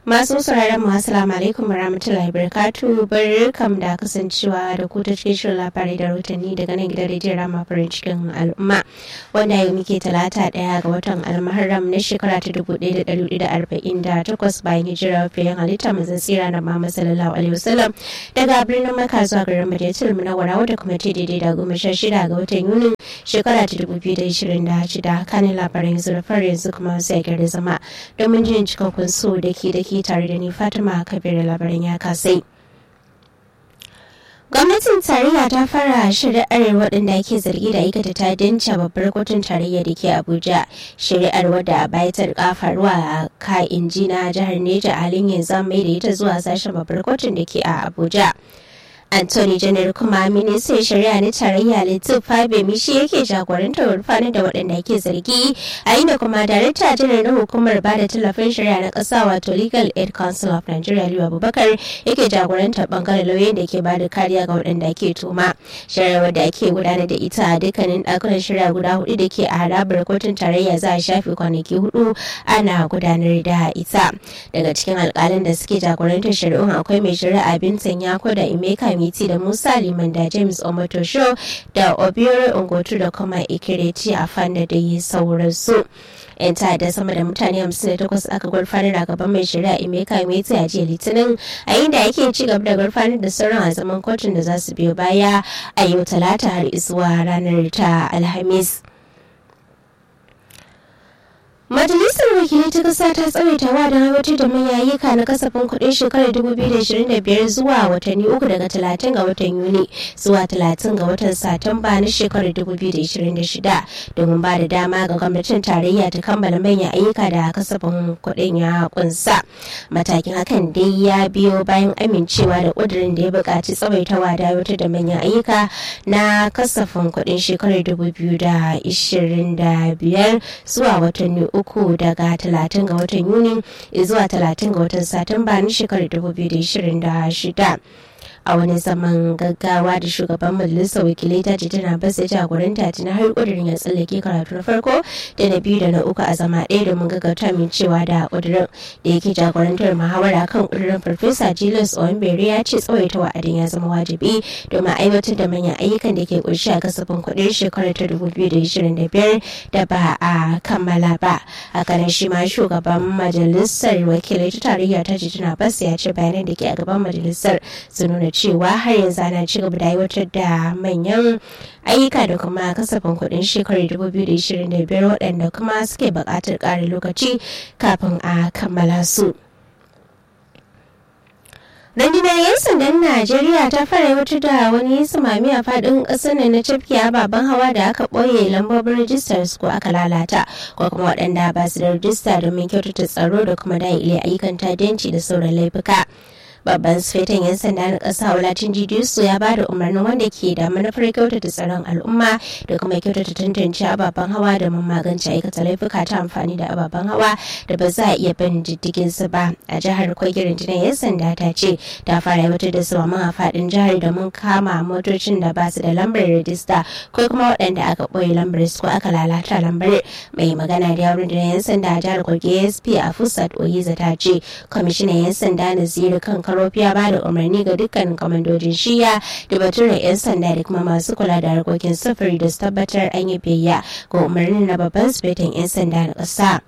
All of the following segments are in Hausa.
Masu sauraron mu assalamu alaikum warahmatullahi wabarakatuh barkam da kasancewa da ku ta cikin shirin labarai da rahotanni daga nan gidan rediyon rama farin cikin al'umma wanda yau muke talata daya ga watan almaharram na shekara ta dubu ɗaya da ɗari da arba'in da takwas bayan hijira fiye halitta manzon tsira na Muhammad sallallahu alaihi wasallam daga birnin Makka zuwa garin Madinatul Munawwara wadda kuma ta daidai da goma sha shida ga watan Yunin shekara ta dubu biyu da ishirin da shida kanin labaran yanzu da fara yanzu kuma sai gari zama domin jin cikakkun so da ke da ke tare da ni Fatima Kabir labarin ya kasai. Gwamnatin tarayya ta fara shari'ar waɗanda ake zargi da aikata ta dinca babbar kotun tarayya da ke Abuja. Shari'ar wadda a baya ta rika faruwa a ka inji na jihar Neja a halin yanzu mai da ita zuwa sashen babbar kotun da ke a Abuja. Anthony Janar kuma ministan shari'a na tarayya Latif Fabemi shi yake jagorantar rufanin da waɗanda ke zargi a inda kuma darakta janar na hukumar ba da tallafin shari'a na ƙasa wato Legal Aid Council of Nigeria Liyu Abubakar yake jagorantar bangaren lauyoyin da ke bada kariya ga waɗanda ke tuma. Shari'ar da ake gudanar da ita a dukkanin ɗakunan shari'a guda hudu da ke a harabar kotun tarayya za a shafe kwanaki hudu ana gudanar da ita. Daga cikin alƙalin da suke jagorantar shari'un akwai mai shari'a Bintan Yako da Emeka Miti da Musa Liman da James Omotosho da Obiore Ungotu da kuma Ikireti a fanda da yi sauransu. 'yan ta'adda sama da mutane 58 aka gurfanar a gaban mai shari'a Emeka Meti a jiya Litinin a inda yake ci gaba da gurfanar da sauran a zaman kotun da za su biyo baya a yau talata har zuwa ranar ta Alhamis. Majalisar Wakilai ta Kasa ta tsawaita wa don aiwatar da manyayyuka na kasafin kuɗin shekarar 2025 zuwa watanni uku daga 30 ga watan Yuni zuwa 30 ga watan Satumba na shekarar 2026 domin ba da dama ga gwamnatin tarayya ta kammala manyan ayyuka da kasafin kuɗin ya kunsa. Matakin hakan dai ya biyo bayan amincewa da ƙudurin da ya buƙaci tsawaitawa da aiwatar da manyan ayyuka na kasafin kuɗin shekarar 2025 zuwa watanni uku daga talatin ga watan yuni zuwa talatin ga watan satumba na shekarar 2026 a wani zaman gaggawa da shugaban majalisar wakilai ta ce tana basa jagoranta tana har kudirin ya tsallake karatu na farko da na biyu da na uku a zama ɗaya domin gaggauta min cewa da kudirin da yake jagorantar muhawara kan kudirin farfesa julius ombere ya ce tsawaita wa'adin ya zama wajibi domin aiwatar da manyan ayyukan da ke kunshi a kasafin kuɗin shekarar ta 2025 da ba a kammala ba hakanan shi ma shugaban majalisar wakilai ta tarayya ta ce tana basa ya ce bayanan da ke a gaban majalisar su nuna cewa har yanzu ana ci gaba da aiwatar da manyan ayyuka da kuma kasafin kuɗin shekarar 2025 waɗanda kuma suke buƙatar ƙarin lokaci kafin a kammala su. rundunar 'yan sandan najeriya ta fara aiwatar da wani samami a fadin kasar na cafke baban hawa da aka ɓoye lambobin rijistar su ko aka lalata ko kuma waɗanda ba su da rijista domin kyautata tsaro da kuma daile ayyukan tadenci da sauran laifuka. babban sufetan 'yan sanda na ƙasa wulatin jidisu ya ba da umarnin wanda ke da manufar kyautata tsaron al'umma da kuma kyautata tantance ababen hawa da mun magance aikata laifuka ta amfani da ababen hawa da ba za a iya bin diddigin su ba a jihar kwagirin jinan 'yan sanda ta ce ta fara aiwatar da su a faɗin jihar da mun kama motocin da ba su da lambar rajista ko kuma waɗanda aka ɓoye lambar su ko aka lalata lambar mai magana da yawon da 'yan sanda a jihar kogi asp a fusat oyiza ta ce kwamishinan 'yan sanda na ziri kan Karofi ya ba da umarni ga dukkan kwamandojin shiya da baturen 'yan sanda da kuma masu kula da harkokin sufuri da su tabbatar an yi biyayya ga umarnin na babban sufetin 'yan sanda na ƙasa.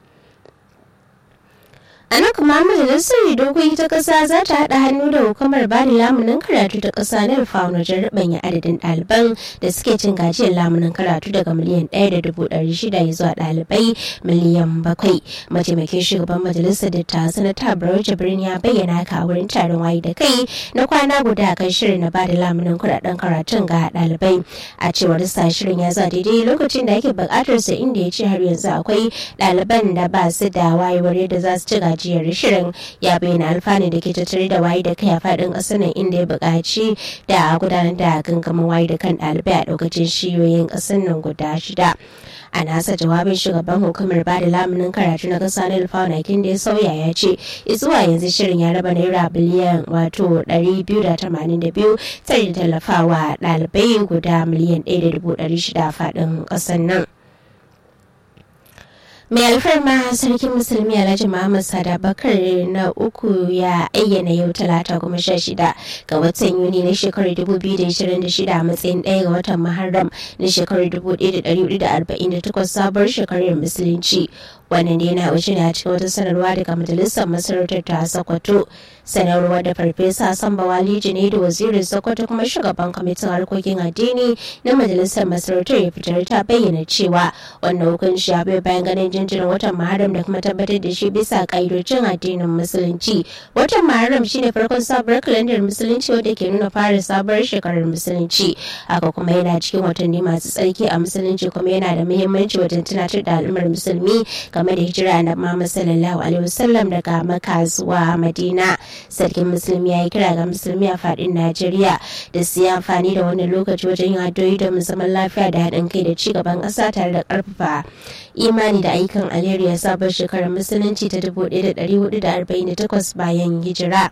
a nan kuma majalisar dokoki ta kasa za ta haɗa hannu da hukumar ba da lamunin karatu ta kasa na rufa wajen rubanya adadin ɗaliban da suke cin gajiyar lamunin karatu daga miliyan ɗaya da dubu ɗari shida zuwa ɗalibai miliyan bakwai mataimakin shugaban majalisar da ta sanata barau jibrin ya bayyana ka wurin taron wayi da kai na kwana guda kan shirin na ba da lamunin kuɗaɗen karatun ga ɗalibai a cewar sa shirin ya za daidai lokacin da ake buƙatar sa inda ya ce har yanzu akwai ɗaliban da ba su da wayewar yadda za su ci gajiyar shirin ya bayyana alfanu da ke tattare da waye da kai a faɗin ƙasar nan inda ya buƙaci da gudanar da gangamin waye da kan ɗalibai a ɗaukacin shiyoyin ƙasar nan guda shida a nasa jawabin shugaban hukumar ba da lamunin karatu na kasa na alfawanakin da ya sauya ya ce zuwa yanzu shirin ya raba naira biliyan wato 282 tare da tallafawa ɗalibai guda miliyan 1.600 a faɗin ƙasar nan mai alfarma sarkin musulmi alhaji muhammad sada bakar na uku ya ayyana yau talata goma sha shida ga watan yuni na shekarar 2026 a matsayin ɗaya ga watan muharram na shekarar 1448 sabuwar shekarar musulunci wannan ne na wuce ne a cikin wata sanarwa daga majalisar masarautar ta sokoto sanarwar da farfesa samba wali ne da wazirin sokoto kuma shugaban kwamitin harkokin addini na majalisar masarautar ya fitar ta bayyana cewa wannan hukunci ya bai bayan ganin jinjirin watan muharram da kuma tabbatar da shi bisa ka'idojin addinin musulunci watan muharram shine farkon sabuwar kalandar musulunci wadda ke nuna fara sabuwar shekarar musulunci haka kuma yana cikin watanni masu tsarki a musulunci kuma yana da muhimmanci wajen tunatar da al'ummar musulmi game da hijira na Muhammad sallallahu alaihi wasallam daga Makka zuwa Madina. Sarkin Musulmi ya yi kira ga Musulmi a fadin Najeriya da su yi amfani da wannan lokaci wajen yin addu'o'i domin zaman lafiya da haɗin kai da ci gaban ƙasa tare da ƙarfafa imani da ayyukan alheri ya sabon shekarar musulunci ta 1448 bayan hijira.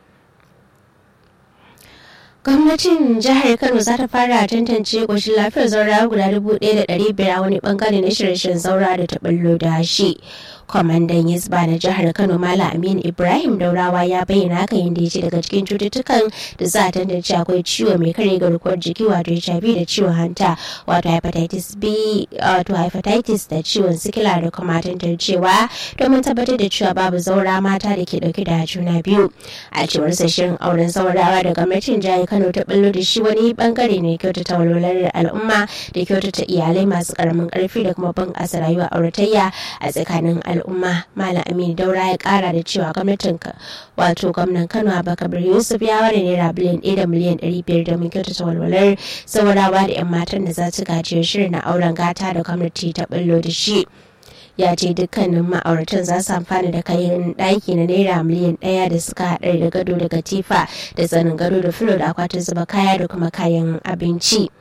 gwamnatin jihar kano za ta fara tantance ƙoshin lafiyar zaura guda dubu ɗaya da ɗari biyar a wani bangare na shirye-shiryen zaura da ta ɓallo da shi kwamandan yisba na jihar kano mala aminu ibrahim daurawa ya bayyana haka yadda ya ce daga cikin cututtukan da za a tantance akwai ciwo mai kare garkuwar jiki wato hiv da ciwon hanta wato hepatitis b wato hepatitis da ciwon sikila da kuma tantancewa domin tabbatar da cewa babu zaura mata da ke dauke da juna biyu a cewar shirin auren zaurawa da gwamnatin jihar kano ta ballo da shi wani bangare ne kyautata walwalar al'umma da kyautata iyalai masu karamin karfi da kuma bunƙasa rayuwa auratayya a tsakanin al'umma malam aminu daura ya kara da cewa gwamnatin wato gwamnan kano abubakar yusuf ya ware naira biliyan ɗaya da miliyan ɗari biyar domin kyautata walwalar saurawa da 'yan matan da za su gajiyar shirin na auren gata da gwamnati ta ballo da shi ya ce dukkanin ma'auratan za su amfana da kayan ɗaki na naira miliyan ɗaya da suka haɗar da gado da katifa da tsanin gado da filo da akwatin zuba kaya da kuma kayan abinci.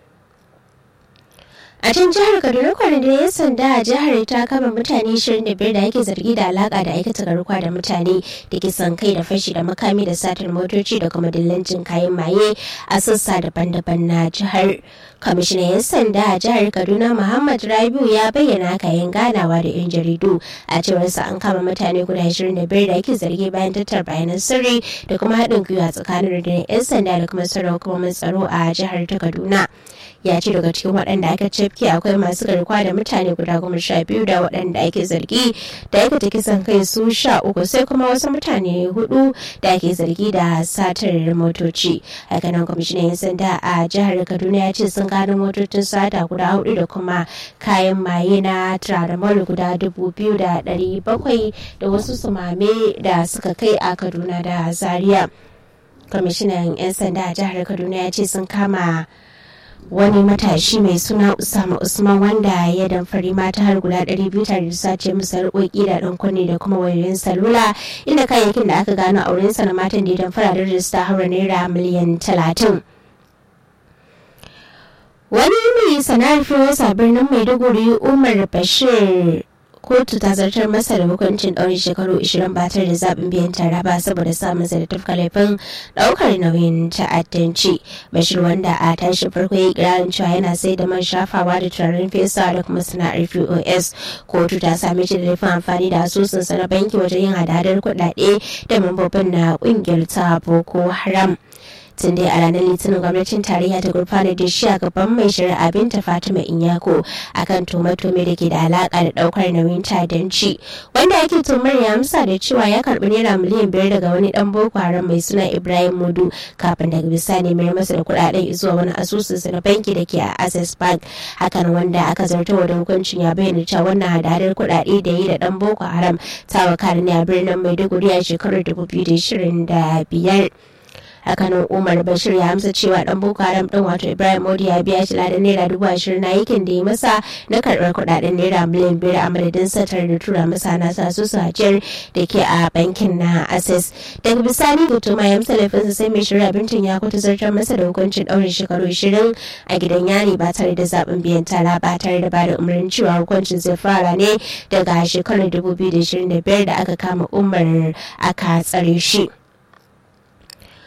a can jihar kaduna kwanan da ya sanda a jihar ta kama mutane 25 da ake zargi da alaka da aikata garkuwa da mutane da kisan kai da fashi da makami da satar motoci da kuma dillancin kayan maye a sassa daban-daban na jihar kwamishinan 'yan sanda a jihar kaduna muhammad rabiu ya bayyana kayan ganawa da 'yan jaridu a cewar sa an kama mutane guda 25 da ake zargi bayan tattar bayanan sirri da kuma haɗin gwiwa tsakanin rundunar 'yan sanda da kuma sauran hukumomin tsaro a jihar ta kaduna ya ce daga cikin waɗanda aka cafke akwai masu garkuwa da mutane guda goma sha biyu da waɗanda ake zargi da aikata kisan kai su sha uku sai kuma wasu mutane hudu da ake zargi da satar motoci hakanan kwamishinan yan sanda a jihar kaduna ya ce sun gano motocin sata guda hudu da kuma kayan maye na tramadol guda dubu biyu da ɗari bakwai da wasu sumame da suka kai a kaduna da zaria kwamishinan 'yan sanda a jihar kaduna ya ce sun kama wani matashi mai suna usama usman wanda ya damfari mata har guda 200 tare da sace musu harkoki da dan kunne da kuma wayoyin salula inda kayayyakin da aka gano aurensa na matan da ya damfara da rajista haura naira miliyan 30 wani mai sana'ar fiye birnin maiduguri umar bashir kotu ta zartar masa da hukuncin ɗaurin shekaru 20 ba tare da zaɓin biyan tara ba saboda samun sa da tafka laifin ɗaukar nauyin ta'addanci bashir wanda a tashi farko ya kirarin cewa yana sai da man shafawa da turaren fesa da kuma sana'ar pos kotu ta same shi da laifin amfani da asusunsa na banki wajen yin hadadar kuɗaɗe da mambobin na ƙungiyar ta boko haram tun dai a ranar litinin gwamnatin tarayya ta gurfana da shi a gaban mai shari'a binta fatima inyako akan tume-tume da ke da alaka da daukar nauyin tadanci wanda ake tumar ya amsa da cewa ya karbi naira miliyan biyar daga wani dan boko haram mai suna ibrahim mudu kafin daga bisani mai masa da kudaden zuwa wani asusunsa na banki da ke a access bank hakan wanda aka zartawa da hukuncin ya bayyana cewa wannan hadadar kudade da yi da dan boko haram ta wakari ne a birnin maiduguri a shekarar 2025 hakanan umar bashir ya amsa cewa dan boko haram din wato ibrahim modi ya biya shi ladan naira dubu ashirin na yakin da ya masa na karbar kudaden naira miliyan biyar a madadin satar da tura masa na sa su hajiyar da ke a bankin na access daga bisani gutuma ya amsa laifinsa sai mai shirya bintin ya kuta zartar masa da hukuncin daurin shekaru ashirin a gidan yari ba tare da zaɓin biyan tara ba tare da bada umarnin cewa hukuncin zai fara ne daga shekarar 2025 da aka kama umar aka tsare shi.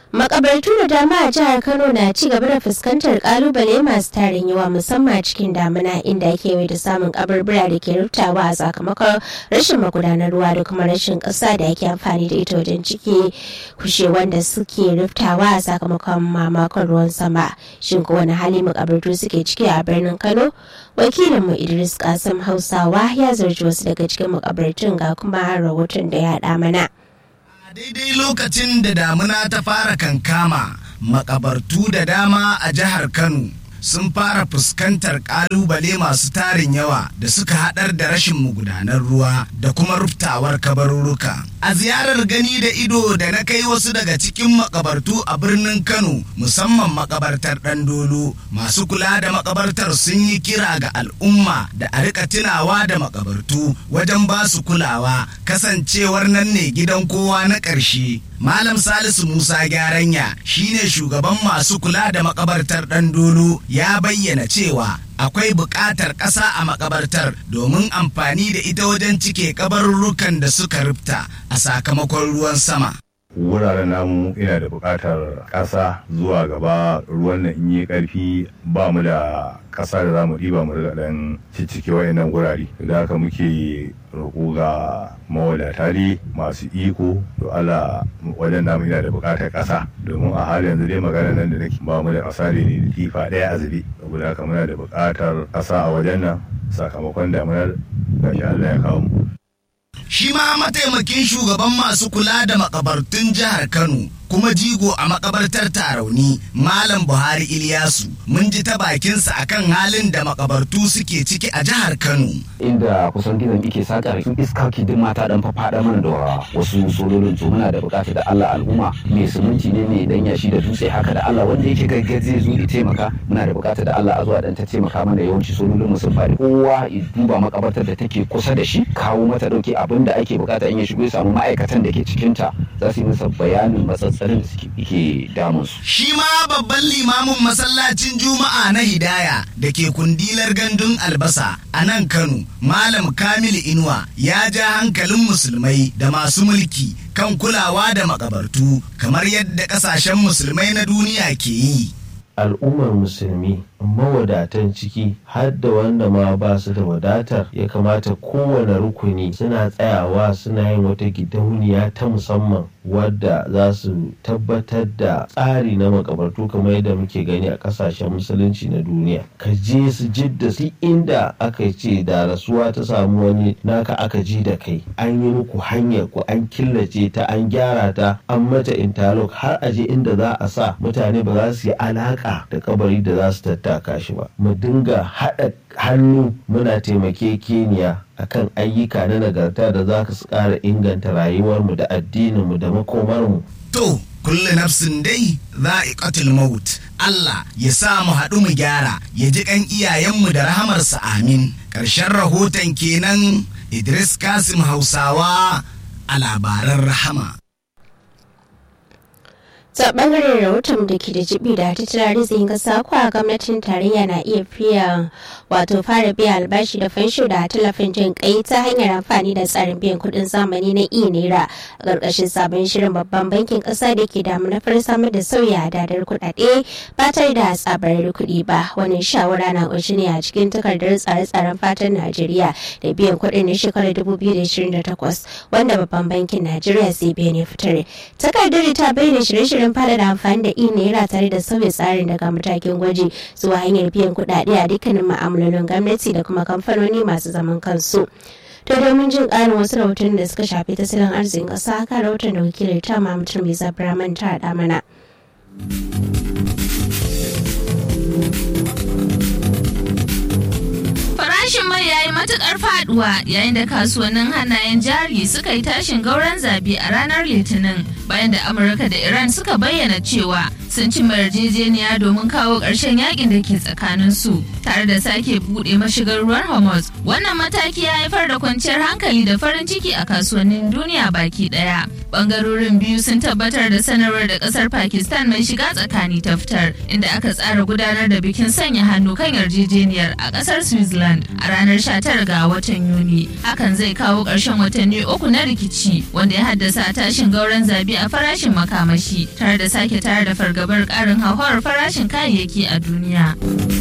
makabartu da dama a jihar kano na ci gaba da fuskantar kalubale masu tarin yawa musamman cikin damuna inda ake da samun kaburbura da ke rubtawa a sakamakon rashin magudanar ruwa da kuma rashin ƙasa da ake amfani da ita wajen ciki kushe wanda suke rubtawa a sakamakon mamakon ruwan sama shin ko wani hali makabartu suke ciki a birnin kano wakilinmu idris kasim hausawa ya zarci wasu daga cikin makabartun ga kuma rahoton da ya haɗa mana daidai lokacin da damuna ta fara kankama makabartu da dama a jihar kano sun fara fuskantar kalubale masu tarin yawa da suka haɗar da rashin magudanar ruwa da kuma ruftawar kabarurruka a ziyarar gani da ido da na kai wasu daga cikin makabartu a birnin kano musamman makabartar dolo masu kula da makabartar sun yi kira ga al'umma da a rika tunawa da makabartu wajen ba su kulawa kasancewar nan ne gidan kowa na ƙarshe malam salisu musa gyaranya shine shugaban masu kula da makabartar dolo ya bayyana cewa akwai buƙatar ƙasa a makabartar domin amfani da ita wajen cike kabarurrukan da suka rufta a sakamakon ruwan sama. wuraren namu ina da buƙatar ƙasa zuwa gaba ruwan nan in yi ƙarfi ba mu da ƙasa da za mu ɗiba mu riga ɗan ciccike wayannan gurare da haka muke roƙo ga mawadata ne masu iko to Allah wajen namu ina da buƙatar ƙasa domin a halin yanzu dai magana nan da nake ba mu da ƙasa ne da tifa ɗaya a zube saboda haka muna da buƙatar ƙasa a wajen nan sakamakon damunar gashi Allah ya kawo mu shi ma mataimakin shugaban masu kula da makabartun jihar kano kuma jigo a makabartar tarauni malam buhari iliyasu mun ji ta bakinsa akan halin da makabartu suke ciki a jihar kano inda kusan gidan ike sakar iska kidin mata dan faɗa mana da wasu sololin to muna da bukatar da Allah al'umma mai suminti ne mai dan yashi da dutse haka da Allah wanda yake gaggaje zo ya taimaka muna da bukatar da Allah a zuwa dan ta taimaka mana yawanci sololin sun faɗi kowa ya duba makabartar da take kusa da shi kawo mata dauke abin da ake bukata in ya shigo ya samu ma'aikatan da ke cikinta za su yi masa bayanin matsatsarin da suke damun su shi ma babban limamin masallacin juma'a na hidaya da ke kundilar gandun albasa a nan kano malam kamilu inuwa ya ja hankalin musulmai da masu mulki kan kulawa da makabartu kamar yadda kasashen musulmai na duniya ke yi al'ummar musulmi mawadatan ciki har da wanda ma ba su da wadatar ya kamata kowane rukuni suna tsayawa suna yin wata gidauniya ta musamman wadda za su tabbatar da tsari na makabartu kamar yadda muke gani a kasashen musulunci na duniya ka je su jidda su inda aka ce da rasuwa ta samu wani naka aka ji da kai an yi muku hanyar ku an killace ta an gyara ta an mata interlock har a je inda za a sa mutane ba za su yi alaka da kabari da za su tattaka shi ba mu dinga haɗa hannu muna taimakekeniya akan ayyuka na nagarta da za su ƙara inganta rayuwarmu da addininmu da makomarmu to kullu nafsin dai za'iqatul maut Allah ya sa mu haɗu mu gyara ya ji kan iyayenmu da rahamarsa amin ƙarshen rahoton kenan Idris Kasim Hausawa a labaran rahama ta bangaren rahoton da ke da jibi da tattalin arzikin kasa kuwa gwamnatin tarayya na iya fiya wato fara biya albashi da fansho da tallafin jin kai ta hanyar amfani da tsarin biyan kudin zamani na iya naira a ƙarƙashin sabon shirin babban bankin ƙasa da ke damu na samar da sauya hadadar kuɗaɗe ba tare da tsabar kuɗi ba wani shawara na ƙunshi ne a cikin takardar tsare-tsaren fatan najeriya da biyan kuɗin na shekarar 2028 wanda babban bankin najeriya cbn ya fitar takardar ta bayyana shirye-shiryen fada da amfani da naira tare da sauya tsarin daga matakin gwaji zuwa hanyar biyan kuɗaɗe a dukkanin ma'amalolin gwamnati da kuma kamfanoni masu zaman kansu. to domin jin ƙarin wasu rahoton da suka shafi tattalin arzikin ƙasa haka rahoton da wakilin ta mamutar mai zabraman ta haɗa mana. Farashin mai ya yi matukar faduwa yayin da kasuwannin hannayen jari suka yi tashin gauran zabi a ranar Litinin bayan da Amurka da Iran suka bayyana cewa sun ci yarjejeniya domin kawo ƙarshen yakin da ke tsakanin su tare da sake buɗe mashigar ruwan Hormuz. Wannan mataki ya haifar da kwanciyar hankali da farin ciki a kasuwannin duniya baki ɗaya. Bangarorin biyu sun tabbatar da sanarwar da ƙasar Pakistan mai shiga tsakani ta fitar inda aka tsara gudanar da bikin sanya hannu kan yarjejeniyar a ƙasar Switzerland a ranar ranar 19 ga watan Yuni. Hakan zai kawo ƙarshen watanni uku na rikici wanda ya haddasa tashin gauran zabi a farashin makamashi tare da sake tare da fargabar ƙarin hauhawar farashin kayayyaki a duniya.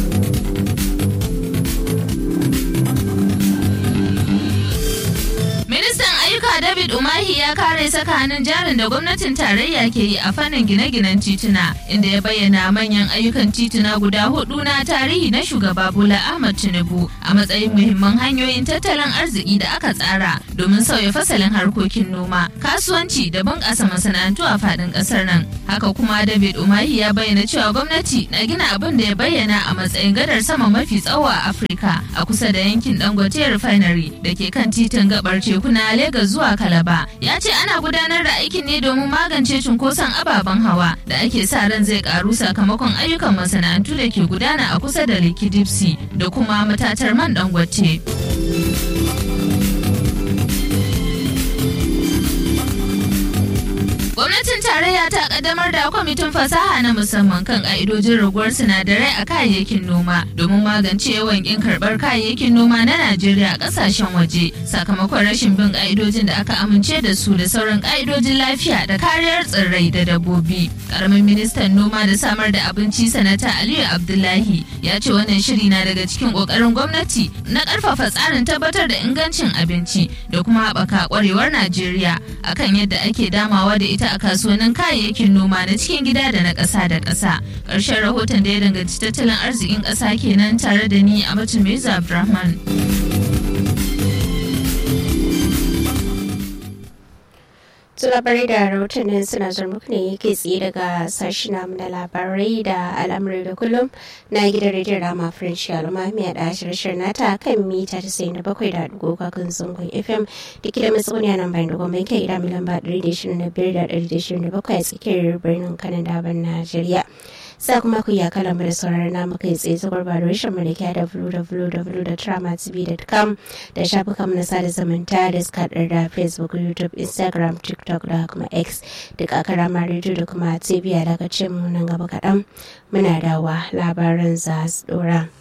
Ministan ayyuka David Umahi ya kare saka hannun jarin da gwamnatin tarayya ke yi a fannin gine-ginen tituna inda ya bayyana manyan ayyukan tituna guda hudu na tarihi na shugaba Bola Ahmad Tinubu a matsayin muhimman hanyoyin tattalin arziki da aka tsara domin sauya fasalin harkokin noma, kasuwanci da bunƙasa masana'antu a faɗin ƙasar nan. Haka kuma David Umahi ya bayyana cewa gwamnati na gina abin da ya bayyana a matsayin gadar sama mafi tsawo a Afirka a kusa da yankin Dangote Refinery da ke kan titin gabar teku na Legas zuwa Kalaba. Ya ce ana gudanar da aikin ne domin magance cunkoson ababen hawa da ake sa ran zai karu sakamakon ayyukan masana'antu da ke gudana a kusa da Lekki Dipsy da kuma matatar man Dangote. Gwamnatin tarayya ta kaddamar da kwamitin fasaha na musamman kan ka'idojin raguwar sinadarai a kayayyakin noma domin magance yawan kin karbar kayayyakin noma na Najeriya a kasashen waje sakamakon rashin bin ka'idojin da aka amince da su da sauran ka'idojin lafiya da kariyar tsirrai da dabbobi. Karamin ministan noma da samar da abinci sanata Aliyu Abdullahi ya ce wannan shiri na daga cikin kokarin gwamnati na karfafa tsarin tabbatar da ingancin abinci da kuma haɓaka kwarewar Najeriya akan yadda ake damawa da ita a kasuwannin kayayyakin noma na cikin gida da na ƙasa da ƙasa. Ƙarshen rahoton da ya danganci tattalin arzikin ƙasa kenan tare da ni a Matu Meza Abdulrahman. labarai da rahotannin suna zuwa muku ne yake tsaye daga sashi namu na labarai da al'amurai da kullum na gidan rediyon rama french al'umma mai da shirshir nata kan mita 97 da dugu kakan zangon fm da ke da matsoniya nan bayan dogon bai kai gida milan ba 125 da 127 a tsakiyar birnin kanan daban najeriya sa kuma ku iya kala mu da sauraron namu kai tsaye ta gurba da rashin mu da ke da www.tramatv.com da shafukan na sada zumunta da suka da facebook youtube instagram tiktok da kuma x duk a karama rediyo da kuma tv a daga mu nan gaba kaɗan muna dawa labaran za su dora.